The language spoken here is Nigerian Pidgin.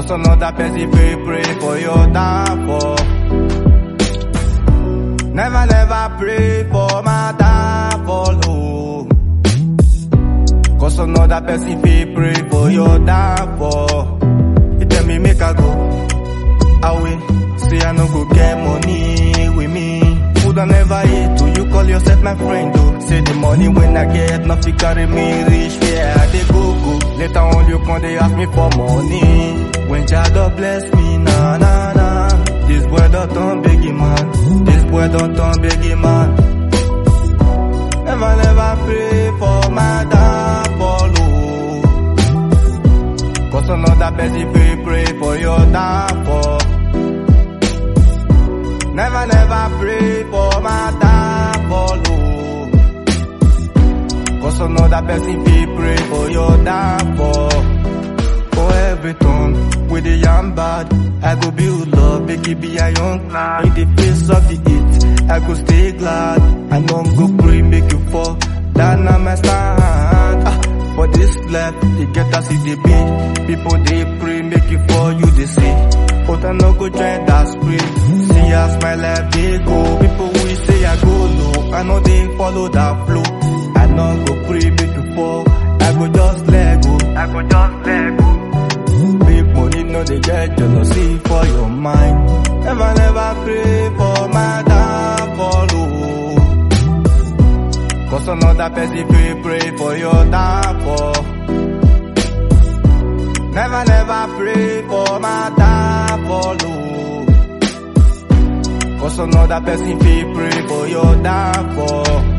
Cause another person pray, pray for your downfall. Never, never pray for my downfall, oh. Cause another person pay, pray for your downfall. You tell me make I go away. Say I no go get money with me. Food I never eat, do you call yourself my friend, oh? Say the money when I get, nothing carry me reach where I dey go, go. Later on you come, they ask me for money. When Jah bless me, na na na. This boy don't turn biggie man. This boy don't turn biggie man. Never, never pray for my downfall, oh. Cause another person pray, pray for your downfall. Never, never pray for my downfall, oh. Cause another person pray, pray for your downfall. For every tongue with the yam bad, I go build love, make it be a young lad. In the face of the heat, I go stay glad. I know I'm go pray, make you fall. That na my stand. Ah, for this life, you get us in the beat. People they pray, make you fall, you they see. But I no go join that spirit. See as my life they go. People we say I go low, I know they follow that flow. I no go pray, make you fall. I go just let go. I go just let go. Big money, no they get jealousy for your mind. Never, never pray for my downfall, oh. Cause another person pray, pray for your downfall. Never, never pray for my downfall, oh. Cause another person pray, pray for your downfall.